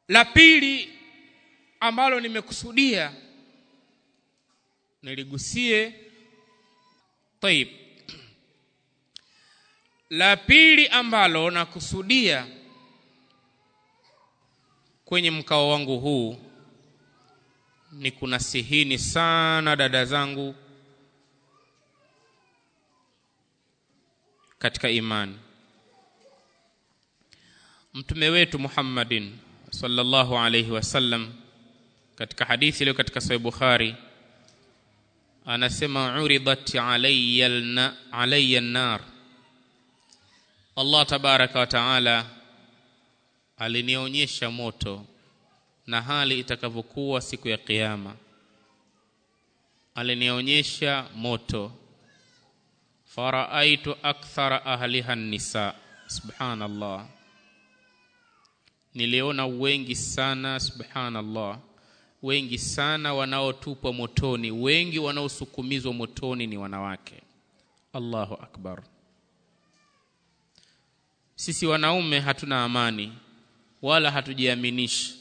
la pili ambalo nimekusudia niligusie taib la pili ambalo nakusudia kwenye mkao wangu huu ni kunasihini sana dada zangu katika imani mtume wetu Muhammadin sallallahu alayhi wasallam katika hadithi iliyo katika sahih Bukhari anasema uridat alayya alayya an-nar Allah tabaraka wa taala alinionyesha moto na hali itakavyokuwa siku ya kiyama alinionyesha moto faraaitu akthara ahliha nisa subhanallah niliona wengi sana subhanallah wengi sana wanaotupwa motoni wengi wanaosukumizwa motoni ni wanawake Allahu akbar sisi wanaume hatuna amani wala hatujiaminishi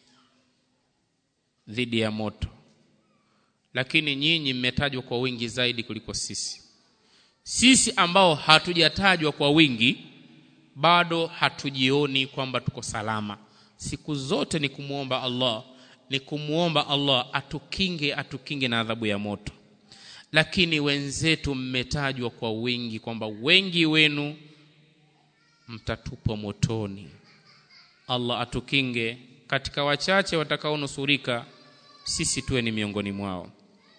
dhidi ya moto lakini nyinyi mmetajwa kwa wingi zaidi kuliko sisi sisi ambao hatujatajwa kwa wingi bado hatujioni kwamba tuko salama siku zote ni kumwomba Allah ni kumwomba Allah atukinge atukinge na adhabu ya moto lakini wenzetu mmetajwa kwa wingi kwamba wengi wenu mtatupwa motoni Allah atukinge katika wachache watakaonusurika sisi tuwe ni miongoni mwao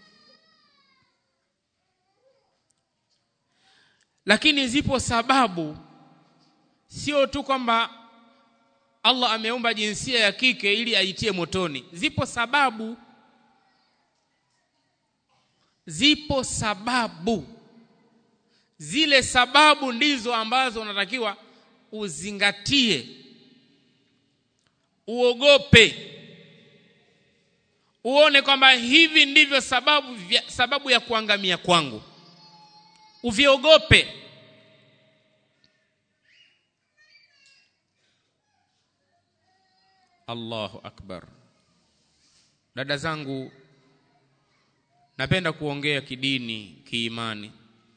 lakini zipo sababu sio tu kwamba Allah ameumba jinsia ya kike ili aitie motoni zipo sababu zipo sababu zile sababu ndizo ambazo unatakiwa uzingatie uogope uone kwamba hivi ndivyo sababu vya, sababu ya kuangamia kwangu uviogope Allahu akbar dada zangu napenda kuongea kidini kiimani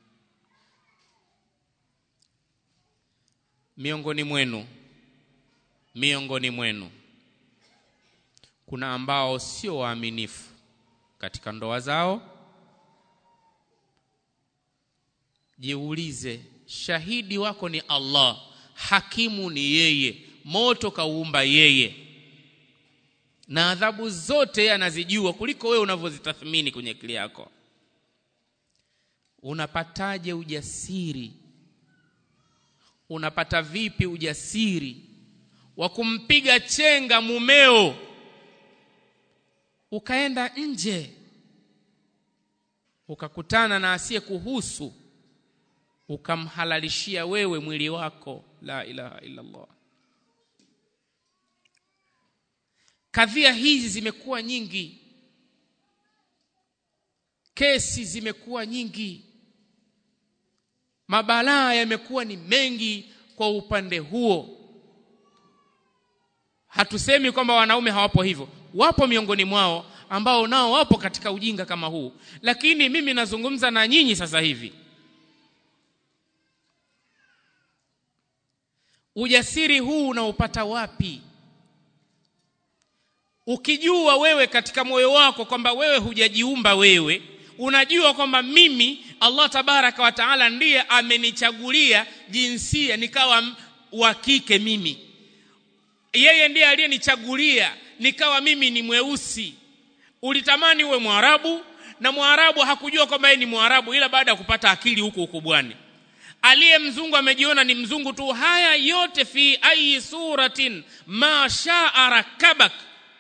miongoni mwenu miongoni mwenu kuna ambao sio waaminifu katika ndoa zao jiulize shahidi wako ni Allah hakimu ni yeye moto kauumba yeye na adhabu zote yeye anazijua kuliko wewe unavyozitathmini kwenye akili yako unapataje ujasiri unapata vipi ujasiri wa kumpiga chenga mumeo ukaenda nje ukakutana na asiye kuhusu ukamhalalishia wewe mwili wako la ilaha illa Allah kadhia hizi zimekuwa nyingi kesi zimekuwa nyingi mabalaa yamekuwa ni mengi kwa upande huo hatusemi kwamba wanaume hawapo hivyo wapo miongoni mwao ambao nao wapo katika ujinga kama huu lakini mimi nazungumza na nyinyi sasa hivi ujasiri huu unaupata wapi ukijua wewe katika moyo wako kwamba wewe hujajiumba wewe unajua kwamba mimi Allah tabaraka wa taala ndiye amenichagulia jinsia nikawa wa kike mimi yeye ndiye aliyenichagulia nikawa mimi ni mweusi ulitamani uwe mwarabu na mwarabu hakujua kwamba yeye ni mwarabu ila baada ya kupata akili huko ukubwani aliye mzungu amejiona ni mzungu tu haya yote fi ayi suratin ma shaa rakabak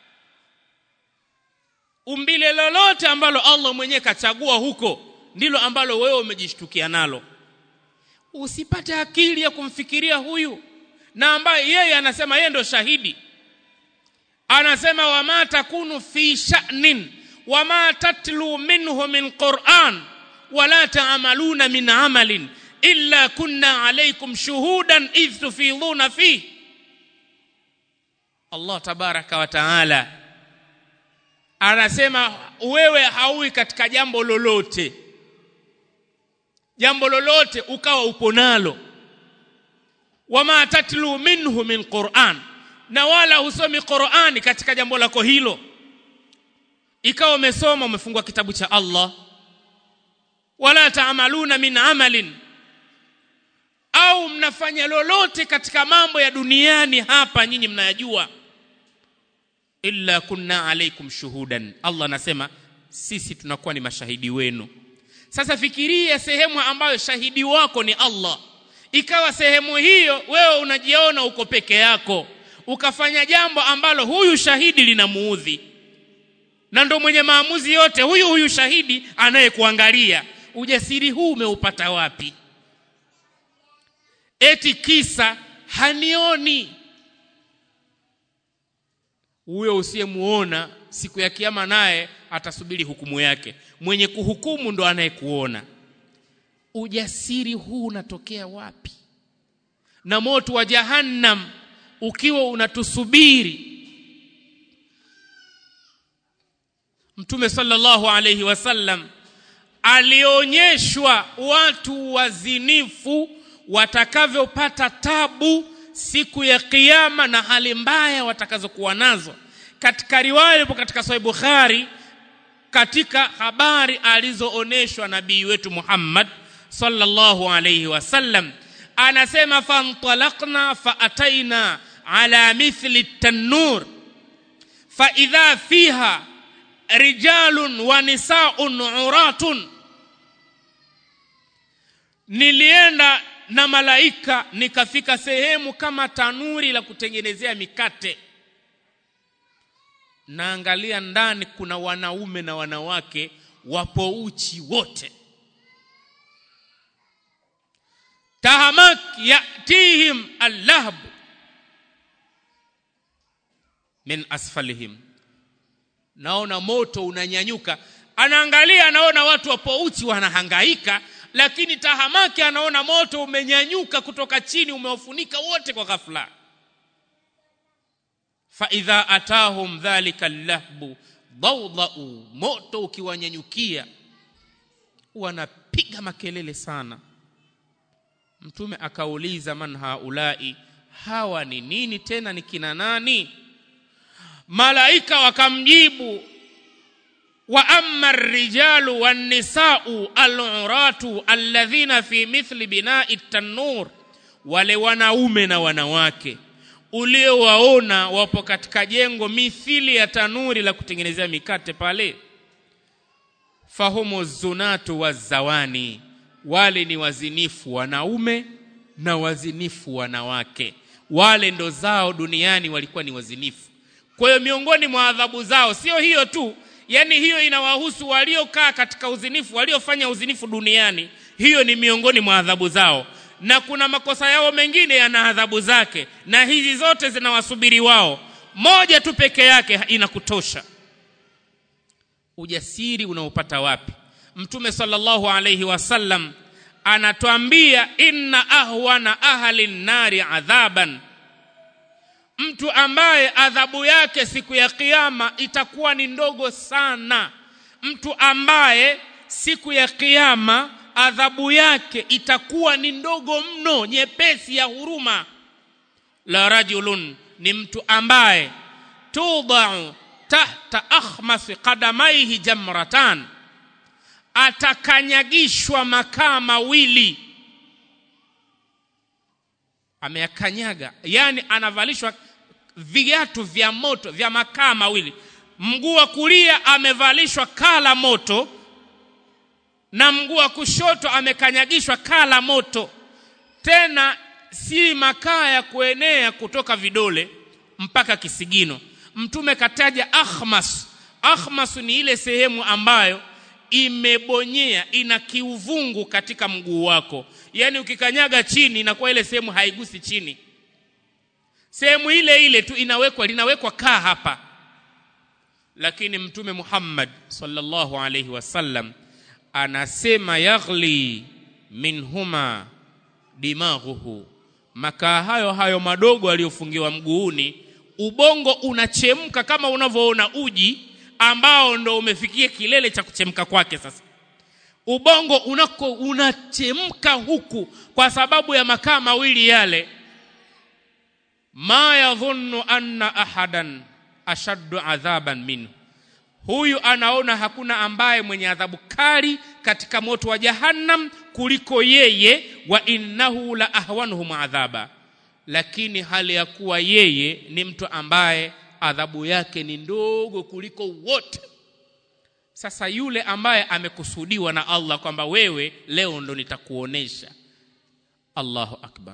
umbile lolote ambalo Allah mwenyewe kachagua huko ndilo ambalo wewe umejishtukia nalo usipate akili ya kumfikiria huyu na ambaye yeye anasema yeye ndo shahidi anasema wama takunu fi sha'nin wama tatlu minhu min Qur'an wala ta'maluna min amalin illa kunna alaykum shuhudan idh tufiduna fihi Allah tabaraka wa taala anasema wewe haui katika jambo lolote jambo lolote ukawa upo nalo wama tatlu minhu min Qur'an na wala husomi Qur'ani katika jambo lako hilo ikawa umesoma umefungua kitabu cha Allah wala taamaluna min amalin au mnafanya lolote katika mambo ya duniani hapa nyinyi mnayajua illa kunna alaikum shuhudan Allah anasema sisi tunakuwa ni mashahidi wenu sasa fikiria sehemu ambayo shahidi wako ni Allah ikawa sehemu hiyo wewe unajiona uko peke yako ukafanya jambo ambalo huyu shahidi linamuudhi na ndo mwenye maamuzi yote huyu huyu shahidi anayekuangalia ujasiri huu umeupata wapi eti kisa hanioni huyo usiyemuona siku ya kiyama naye atasubiri hukumu yake mwenye kuhukumu ndo anayekuona ujasiri huu unatokea wapi na moto wa jahannam ukiwa unatusubiri mtume sallallahu alayhi wasallam alionyeshwa watu wazinifu watakavyopata tabu siku ya kiyama na hali mbaya watakazokuwa nazo katika riwaya ipo katika sahih bukhari katika habari alizooneshwa nabii wetu Muhammad sallallahu alayhi wasallam anasema fantalaqna faataina ala mithli tanur fa idha fiha rijalun wa nisaun uratun nilienda na malaika nikafika sehemu kama tanuri la kutengenezea mikate naangalia ndani kuna wanaume na wanawake wapo uchi wote tahamak yatihim allahb min asfalihim naona moto unanyanyuka anaangalia anaona watu wapo uchi wanahangaika lakini tahamaki anaona moto umenyanyuka kutoka chini umewafunika wote kwa ghafla fa idha atahum dhalika lahbu dawdau moto ukiwanyanyukia wanapiga makelele sana mtume akauliza man haulai hawa ni nini tena ni kina nani malaika wakamjibu wa amma ar-rijalu wan-nisa'u al-uratu alladhina fi mithli bina'i at-tanur wale wanaume na wanawake uliowaona wapo katika jengo mithili ya tanuri la kutengenezea mikate pale fahumu zunatu wazawani wale ni wazinifu wanaume na wazinifu wanawake wale ndo zao duniani walikuwa ni wazinifu kwa hiyo miongoni mwa adhabu zao sio hiyo tu yani hiyo inawahusu waliokaa katika uzinifu waliofanya uzinifu duniani hiyo ni miongoni mwa adhabu zao na kuna makosa yao mengine yana adhabu zake na hizi zote zinawasubiri wao moja tu peke yake inakutosha ujasiri unaopata wapi mtume sallallahu alayhi wasallam anatuambia inna ahwana ahli nari adhaban mtu ambaye adhabu yake siku ya kiyama itakuwa ni ndogo sana mtu ambaye siku ya kiyama adhabu yake itakuwa ni ndogo mno nyepesi ya huruma la rajulun ni mtu ambaye tudau tahta akhmas qadamaihi jamratan atakanyagishwa makaa mawili ameyakanyaga yani anavalishwa viatu vya moto vya makaa mawili mguu wa kulia amevalishwa kaa la moto na mguu wa kushoto amekanyagishwa kaa la moto tena si makaa ya kuenea kutoka vidole mpaka kisigino mtume kataja akhmas akhmas ni ile sehemu ambayo imebonyea ina kiuvungu katika mguu wako yani ukikanyaga chini inakuwa ile sehemu haigusi chini sehemu ile ile tu inawekwa linawekwa kaa hapa lakini mtume Muhammad sallallahu alayhi wasallam anasema yaghli minhuma dimaghuhu makaa hayo hayo madogo aliyofungiwa mguuni ubongo unachemka kama unavyoona uji ambao ndo umefikia kilele cha kuchemka kwake sasa ubongo unako unachemka huku kwa sababu ya makaa mawili yale ma yadhunnu anna ahadan ashaddu adhaban minhu huyu anaona hakuna ambaye mwenye adhabu kali katika moto wa jahannam kuliko yeye wa innahu la ahwanuhum adhaba lakini hali ya kuwa yeye ni mtu ambaye adhabu yake ni ndogo kuliko wote sasa yule ambaye amekusudiwa na Allah kwamba wewe leo ndo nitakuonesha Allahu akbar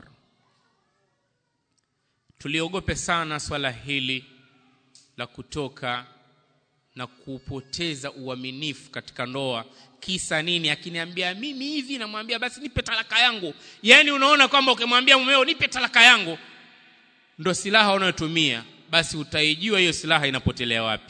tuliogope sana swala hili la kutoka na kupoteza uaminifu katika ndoa kisa nini akiniambia mimi hivi namwambia basi nipe talaka yangu yani unaona kwamba ukimwambia mumeo nipe talaka yangu ndo silaha unayotumia basi utaijua hiyo silaha inapotelea wapi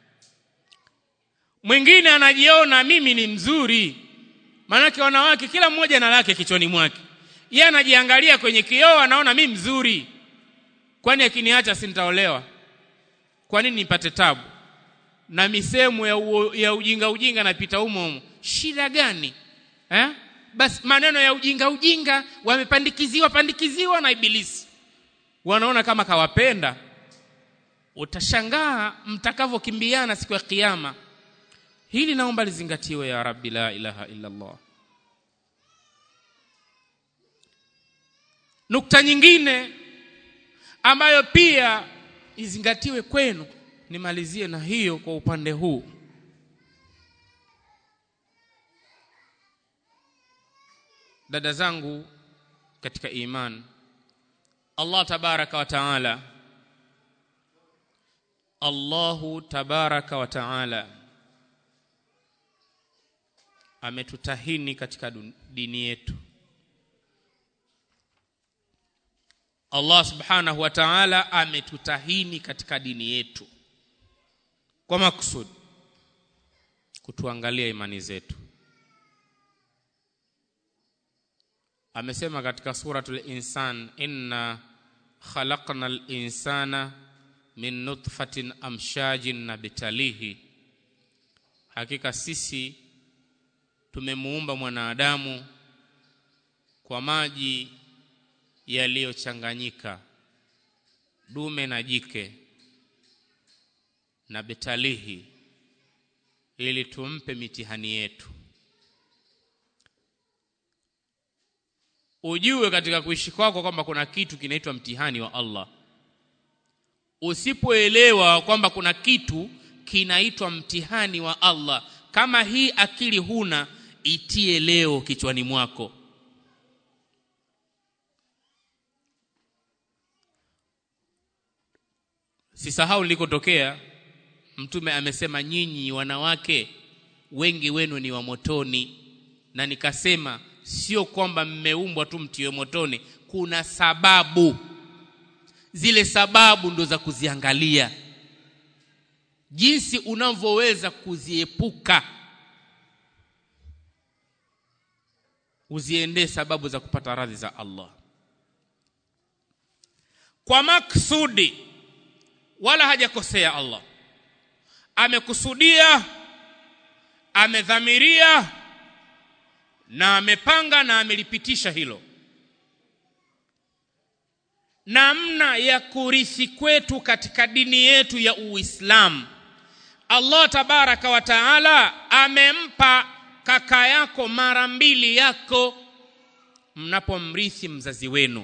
mwingine anajiona mimi ni mzuri maanake wanawake kila mmoja na lake kichwani mwake yeye anajiangalia kwenye kioo anaona mi mzuri kwani akiniacha si nitaolewa kwa nini nipate tabu na misemo ya, u, ya ujinga ujinga napita humo humo shida gani eh? basi maneno ya ujinga ujinga wamepandikiziwa pandikiziwa na ibilisi wanaona kama kawapenda utashangaa mtakavyokimbiana siku ya kiyama hili naomba lizingatiwe ya rabbi la ilaha illa allah nukta nyingine ambayo pia izingatiwe kwenu nimalizie na hiyo kwa upande huu dada zangu katika iman Allah tabaraka wa taala Allahu tabaraka wa taala ametutahini katika dini yetu Allah subhanahu wa ta'ala ametutahini katika dini yetu kwa makusudi kutuangalia imani zetu amesema katika suratul insan inna khalaqnal insana min nutfatin amshajin nabtalihi hakika sisi tumemuumba mwanadamu kwa maji yaliyochanganyika dume na jike na betalihi ili tumpe mitihani yetu ujue katika kuishi kwako kwamba kuna kitu kinaitwa mtihani wa Allah usipoelewa kwamba kuna kitu kinaitwa mtihani wa Allah kama hii akili huna itie leo kichwani mwako sisahau nilikotokea mtume amesema nyinyi wanawake wengi wenu ni wa motoni na nikasema sio kwamba mmeumbwa tu mtiwe motoni kuna sababu zile sababu ndo za kuziangalia jinsi unavyoweza kuziepuka uziendee sababu za kupata radhi za Allah kwa maksudi wala hajakosea Allah amekusudia amedhamiria na amepanga na amelipitisha hilo namna ya kurithi kwetu katika dini yetu ya Uislamu Allah tabaraka wa taala amempa kaka yako mara mbili yako mnapomrithi mzazi wenu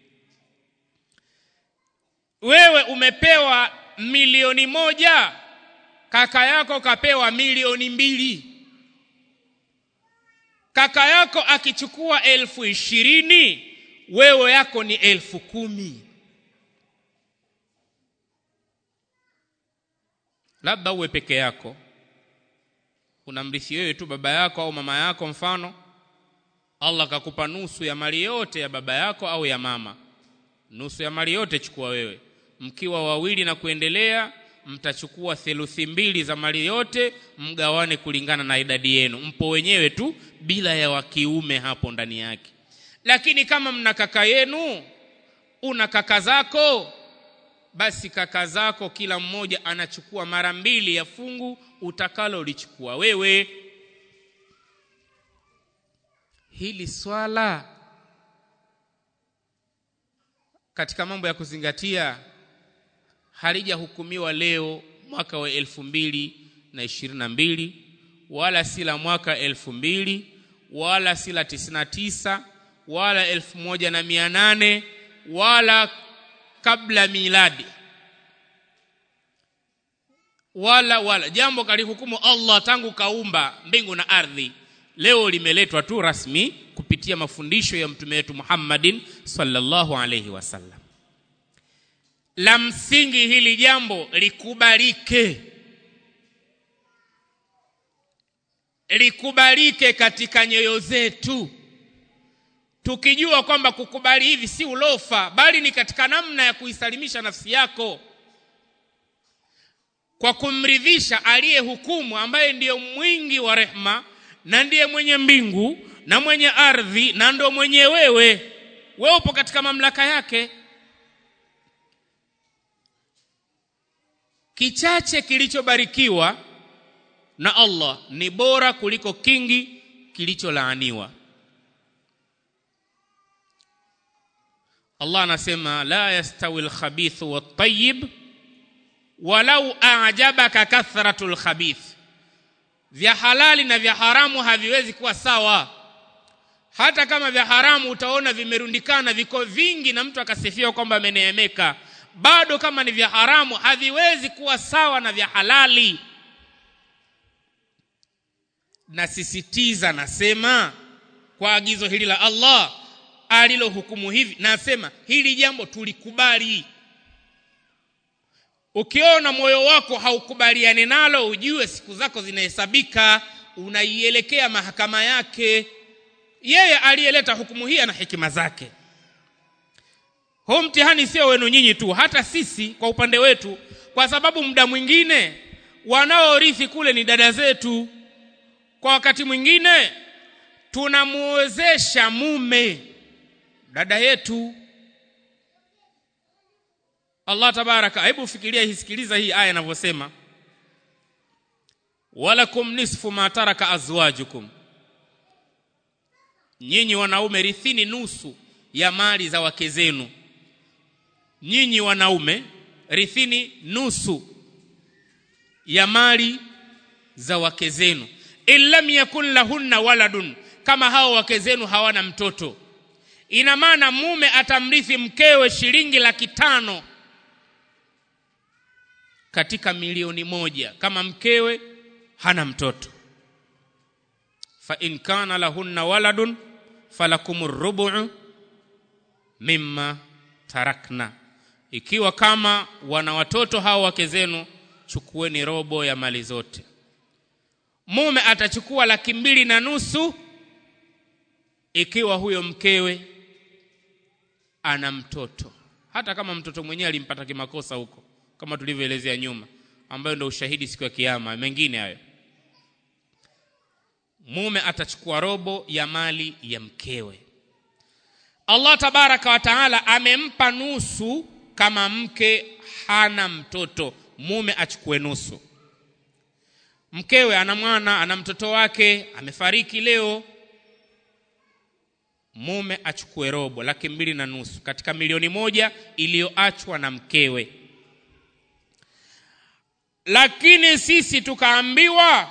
wewe umepewa milioni moja kaka yako kapewa milioni mbili kaka yako akichukua elfu ishirini wewe yako ni elfu kumi labda uwe peke yako unamrithi wewe tu baba yako au mama yako mfano Allah kakupa nusu ya mali yote ya baba yako au ya mama nusu ya mali yote chukua wewe mkiwa wawili na kuendelea mtachukua theluthi mbili za mali yote mgawane kulingana na idadi yenu mpo wenyewe tu bila ya wa kiume hapo ndani yake lakini kama mna kaka yenu una kaka zako basi kaka zako kila mmoja anachukua mara mbili ya fungu utakalolichukua wewe hili swala katika mambo ya kuzingatia halijahukumiwa leo mwaka wa elfu mbili na ishirini na mbili wala si la mwaka elfu mbili wala si la tisini na tisa wala elfu moja na mia nane wala kabla miladi wala wala jambo kalihukumu Allah tangu kaumba mbingu na ardhi leo limeletwa tu rasmi kupitia mafundisho ya mtume wetu Muhammadin sallallahu alayhi wasallam la msingi hili jambo likubalike likubalike katika nyoyo zetu tukijua kwamba kukubali hivi si ulofa bali ni katika namna ya kuisalimisha nafsi yako kwa kumridhisha aliyehukumu ambaye ndiyo mwingi wa rehma na ndiye mwenye mbingu na mwenye ardhi na ndo mwenye wewe wewe upo katika mamlaka yake kichache kilichobarikiwa na Allah ni bora kuliko kingi kilicholaaniwa Allah anasema la yastawi alkhabithu wat-tayyib walau a'jabaka kathratul khabith vya halali na vya haramu haviwezi kuwa sawa hata kama vya haramu utaona vimerundikana viko vingi na mtu akasifiwa kwamba ameneemeka bado kama ni vya haramu haviwezi kuwa sawa na vya halali nasisitiza nasema kwa agizo hili la Allah alilohukumu hivi nasema hili jambo tulikubali ukiona moyo wako haukubaliani nalo ujue siku zako zinahesabika unaielekea mahakama yake yeye aliyeleta hukumu hii ana hekima zake huu mtihani sio wenu nyinyi tu hata sisi kwa upande wetu kwa sababu muda mwingine wanaorithi kule ni dada zetu kwa wakati mwingine tunamuozesha mume dada yetu Allah tabaraka hebu fikiria hisikiliza hii aya inavyosema walakum nisfu ma taraka azwajukum nyinyi wanaume rithini nusu ya mali za wake zenu nyinyi wanaume rithini nusu ya mali za wake zenu illam yakun lahunna waladun kama hao wake zenu hawana mtoto ina maana mume atamrithi mkewe shilingi laki tano katika milioni moja kama mkewe hana mtoto fa in kana lahunna waladun falakum rubu'u mimma tarakna ikiwa kama wana watoto hao wake zenu chukueni robo ya mali zote mume atachukua laki mbili na nusu ikiwa huyo mkewe ana mtoto hata kama mtoto mwenyewe alimpata kimakosa huko kama tulivyoelezea nyuma ambayo ndio ushahidi siku ya kiyama mengine hayo mume atachukua robo ya mali ya mkewe Allah tabaraka wa taala amempa nusu kama mke hana mtoto mume achukue nusu mkewe ana mwana ana mtoto wake amefariki leo mume achukue robo laki mbili na nusu katika milioni moja iliyoachwa na mkewe lakini sisi tukaambiwa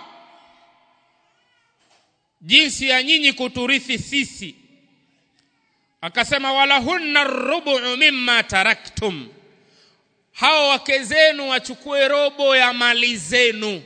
jinsi ya nyinyi kuturithi sisi akasema walahunna rubu mimma taraktum hao wake zenu wachukue robo ya mali zenu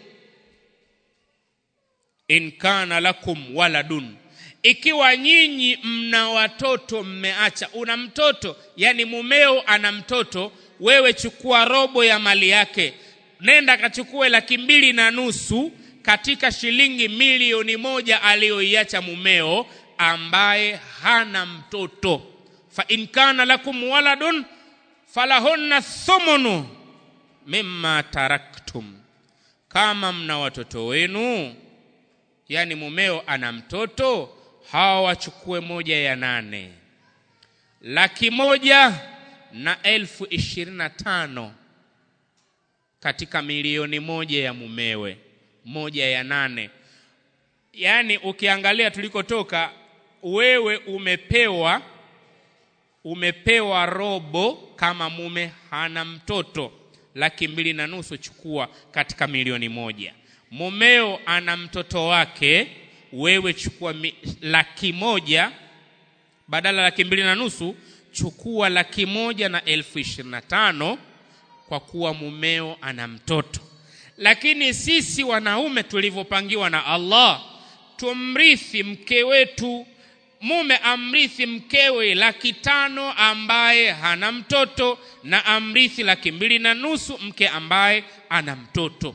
in kana lakum waladun ikiwa nyinyi mna watoto mmeacha una mtoto yani mumeo ana mtoto wewe chukua robo ya mali yake nenda kachukue laki mbili na nusu katika shilingi milioni moja aliyoiacha mumeo ambaye hana mtoto fa in kana lakum waladun falahunna thumunu mimma taraktum kama mna watoto wenu yani mumeo ana mtoto hawa wachukue moja ya nane laki moja na elfu ishirini na tano katika milioni moja ya mumewe moja ya nane yaani ukiangalia tulikotoka wewe umepewa umepewa robo kama mume hana mtoto laki mbili na nusu chukua katika milioni moja mumeo ana mtoto wake wewe chukua mi, laki moja badala laki mbili na nusu chukua laki moja na elfu ishirini na tano kwa kuwa mumeo ana mtoto lakini sisi wanaume tulivyopangiwa na allah tumrithi mke wetu mume amrithi mkewe laki tano ambaye hana mtoto na amrithi laki mbili na nusu mke ambaye ana mtoto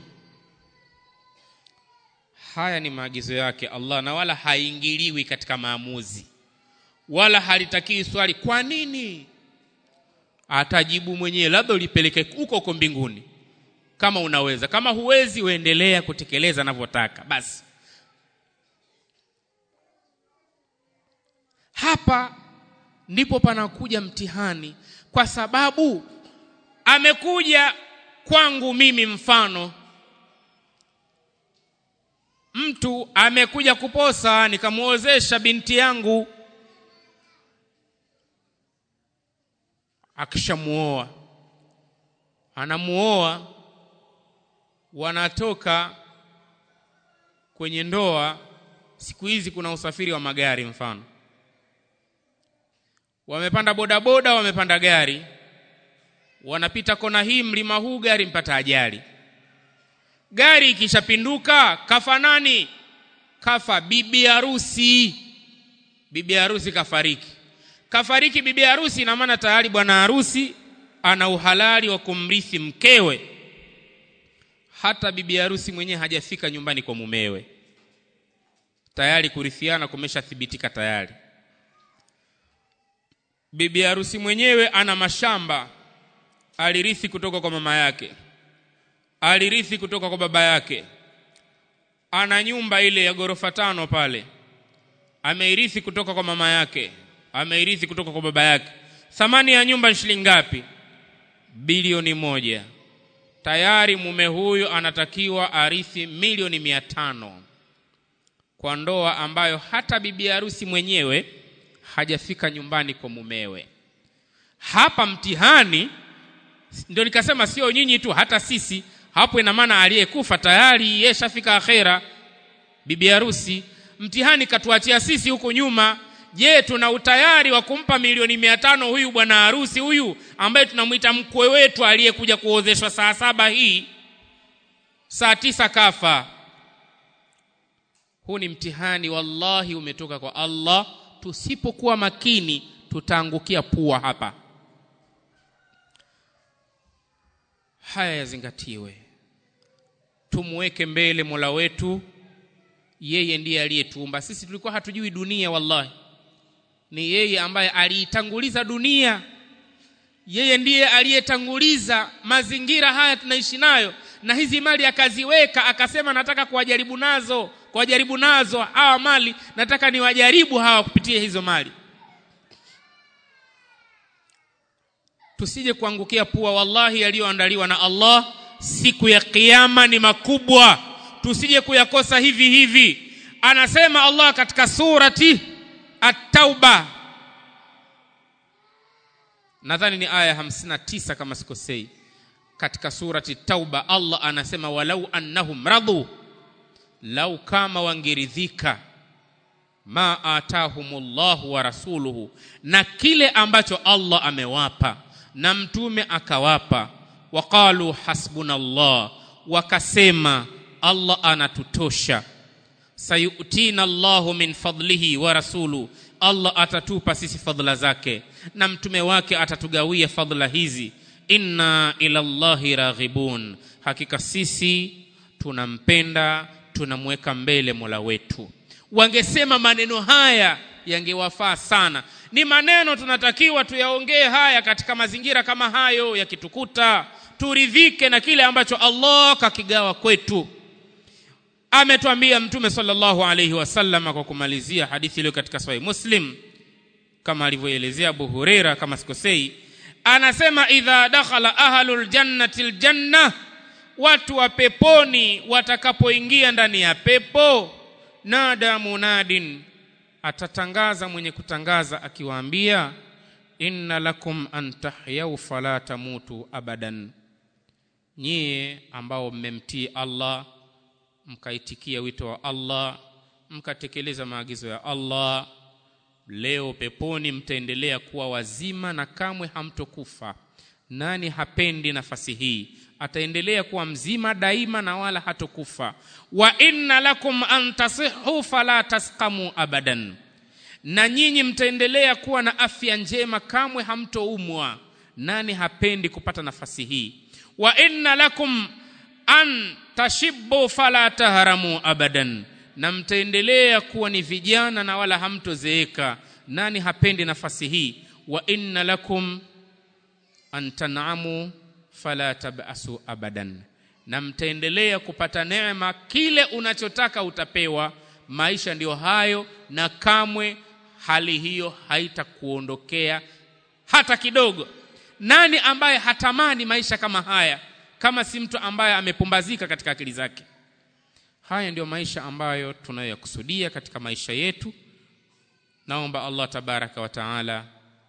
haya ni maagizo yake allah na wala haingiliwi katika maamuzi wala halitakii swali kwa nini atajibu mwenyewe labda ulipeleke huko huko mbinguni kama unaweza kama huwezi uendelea kutekeleza anavyotaka basi hapa ndipo panakuja mtihani kwa sababu amekuja kwangu mimi mfano mtu amekuja kuposa nikamwozesha binti yangu akishamuoa anamuoa wanatoka kwenye ndoa siku hizi kuna usafiri wa magari mfano wamepanda bodaboda wamepanda gari wanapita kona hii mlima huu gari mpata ajali gari ikishapinduka kafa nani kafa bibi harusi bibi harusi kafariki kafariki bibi harusi ina maana tayari bwana harusi ana uhalali wa kumrithi mkewe hata bibi harusi mwenyewe hajafika nyumbani kwa mumewe tayari kurithiana kumeshathibitika tayari bibi harusi mwenyewe ana mashamba alirithi kutoka kwa mama yake alirithi kutoka kwa baba yake ana nyumba ile ya ghorofa tano pale ameirithi kutoka kwa mama yake ameirithi kutoka kwa baba yake thamani ya nyumba ni shilingi ngapi bilioni moja tayari mume huyu anatakiwa arithi milioni mia tano kwa ndoa ambayo hata bibi harusi mwenyewe hajafika nyumbani kwa mumewe hapa mtihani ndio nikasema sio nyinyi tu hata sisi hapo ina maana aliyekufa tayari yeshafika akhera bibi harusi mtihani katuachia sisi huku nyuma je tuna utayari wa kumpa milioni mia tano huyu bwana harusi huyu ambaye tunamwita mkwe wetu aliyekuja kuozeshwa saa saba hii saa tisa kafa huu ni mtihani wallahi umetoka kwa allah tusipokuwa makini tutaangukia pua hapa haya yazingatiwe tumweke mbele mola wetu yeye ndiye aliyetuumba sisi tulikuwa hatujui dunia wallahi ni yeye ambaye aliitanguliza dunia yeye ndiye aliyetanguliza mazingira haya tunaishi nayo na hizi mali akaziweka akasema nataka kuwajaribu nazo kuwajaribu nazo hawa mali nataka niwajaribu hawa kupitia hizo mali tusije kuangukia pua wallahi yaliyoandaliwa na Allah siku ya kiyama ni makubwa tusije kuyakosa hivi hivi anasema Allah katika surati at-tauba nadhani ni aya 59 kama sikosei katika surati tauba Allah anasema walau annahum radu lau kama wangeridhika ma atahumullahu wa rasuluhu na kile ambacho Allah amewapa na mtume akawapa waqalu hasbunallah wakasema Allah anatutosha sayutina Allahu min fadlihi wa rasulu Allah atatupa sisi fadhila zake na mtume wake atatugawia fadhila hizi inna ila Allahi raghibun hakika sisi tunampenda tunamweka mbele Mola wetu wangesema maneno haya yangewafaa sana ni maneno tunatakiwa tuyaongee haya katika mazingira kama hayo yakitukuta turidhike na kile ambacho Allah kakigawa kwetu ametuambia mtume sallallahu alayhi wasallam kwa kumalizia hadithi iliyo katika sahih muslim kama alivyoelezea Abu Huraira kama sikosei anasema idha dakhala ahlul jannati aljanna watu wa peponi watakapoingia ndani ya pepo nada munadin atatangaza mwenye kutangaza akiwaambia inna lakum an tahyau fala tamutu abadan nyie ambao mmemtii Allah mkaitikia wito wa Allah mkatekeleza maagizo ya Allah leo peponi mtaendelea kuwa wazima na kamwe hamtokufa nani hapendi nafasi hii ataendelea kuwa mzima daima na wala hatokufa wa inna lakum an tasihu fala tasqamu abadan na nyinyi mtaendelea kuwa na afya njema kamwe hamtoumwa nani hapendi kupata nafasi hii wa inna lakum an tashibbu fala tahramu abadan na mtaendelea kuwa ni vijana na wala hamtozeeka nani hapendi nafasi hii wa inna lakum an tan'amu fala tabasu abadan na mtaendelea kupata neema kile unachotaka utapewa maisha ndiyo hayo na kamwe hali hiyo haitakuondokea hata kidogo nani ambaye hatamani maisha kama haya kama si mtu ambaye amepumbazika katika akili zake haya ndiyo maisha ambayo tunayokusudia katika maisha yetu naomba Allah tabaraka wa taala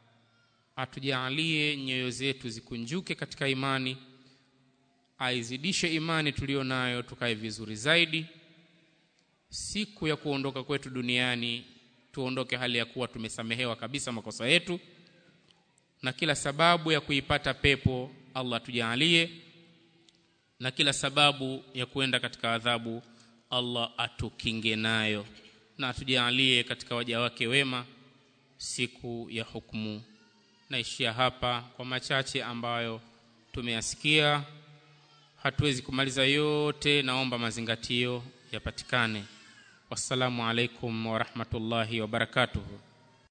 atujalie nyoyo zetu zikunjuke katika imani aizidishe imani tuliyo nayo tukae vizuri zaidi siku ya kuondoka kwetu duniani tuondoke hali ya kuwa tumesamehewa kabisa makosa yetu na kila sababu ya kuipata pepo Allah tujalie na kila sababu ya kuenda katika adhabu Allah atukinge nayo na atujalie katika waja wake wema siku ya hukumu naishia hapa kwa machache ambayo tumeyasikia hatuwezi kumaliza yote naomba mazingatio yapatikane wassalamu alaikum warahmatullahi wabarakatuhu